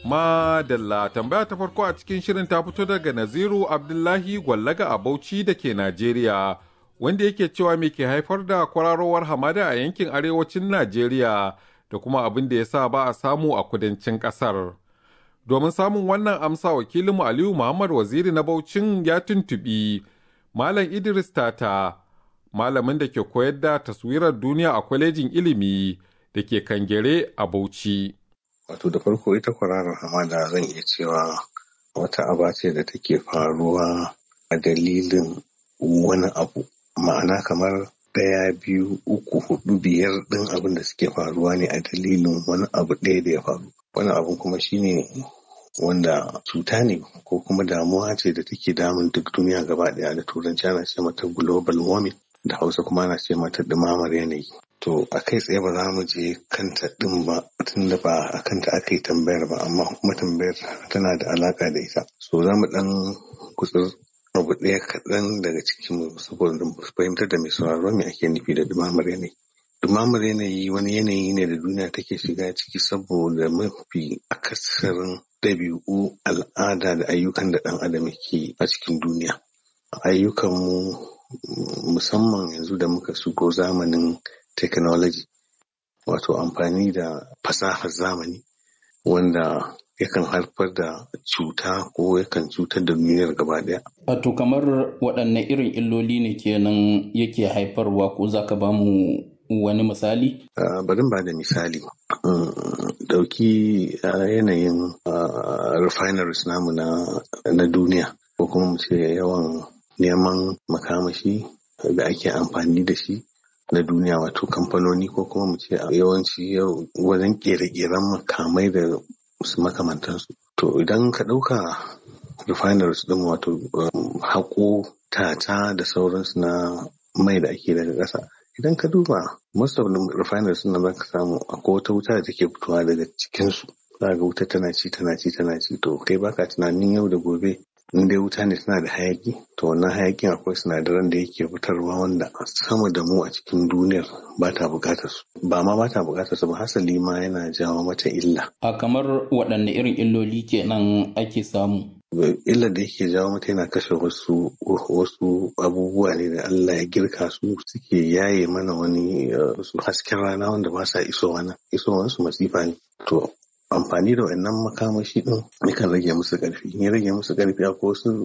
Madalla tambaya ta farko a cikin shirin ta fito daga Naziru Abdullahi Gwallaga a Bauchi da ke Najeriya, wanda yake cewa me ke haifar da kwararowar hamada a yankin arewacin Najeriya da kuma abin da ya sa ba a samu a kudancin ƙasar. Domin samun wannan amsa wakilinmu Aliyu Muhammad Waziri na Baucin ya tuntuɓi Malam Idris Tata, malamin da ke koyar da taswirar duniya a kwalejin ilimi da ke Kangere a Bauchi. Wato da farko ita kwararar hamada zan iya cewa wata aba ce da take faruwa a dalilin wani abu ma'ana kamar ɗaya biyu uku hudu biyar ɗin abin da suke faruwa ne a dalilin wani abu ɗaya da ya faru wani abu kuma shine wanda cuta ne ko kuma damuwa ce da take damun duk duniya gaba ɗaya da turanci ana ce mata global warming da hausa kuma ana ce mata ɗumamar yanayi to a kai tsaye ba za mu je kanta ɗin ba tunda ba a kanta aka yi tambayar ba amma kuma tambayar tana da alaka da ita so za mu ɗan kutsur abu ɗaya kaɗan daga cikin saboda fahimtar da mai sauraro me ake nufi da ɗumamar yanayi ɗumamar yanayi wani yanayi ne da duniya take shiga ciki saboda mafi akasarin ɗabi'u al'ada da ayyukan da ɗan adam ke a cikin duniya ayyukanmu musamman yanzu da muka shigo zamanin technology wato amfani da fasahar zamani wanda yakan haifar da cuta ko yakan cutar da duniyar gaba daya. Wato kamar waɗanne irin illoli ne kenan yake haifarwa ko za ka ba mu wani misali? Bari ba da misali. Dauki yanayin refineries namu na duniya ko kuma mu ce yawan neman makamashi da ake amfani da shi na duniya wato kamfanoni ko kuma mu ce yawanci wajen kere-keren makamai da su makamantansu. To idan ka ɗauka refineries ɗin wato haƙo tata da sauransu na mai da ake daga ƙasa. Idan ka duba most of the refineries ɗin da ka samu akwai wata wuta da take fitowa daga cikinsu. Za ga wuta tana ci tana ci tana ci to kai baka tunanin yau da gobe in dai wuta ne tana da hayaki to wannan hayakin akwai sinadaran da yake fitarwa wanda sama da mu a cikin duniyar ba ta bukatar su ba ma ba ta bukatar su ba hasali ma yana jawo mata illa a kamar waɗanne irin illoli kenan ake samu illar da yake jawo mata yana kashe wasu wasu abubuwa ne da Allah ya girka su suke yaye mana wani su hasken rana wanda ba sa isowa nan isowansu masifa ne to amfani da wannan makamashi din yakan rage musu ƙarfi in ya rage musu ƙarfi akwai wasu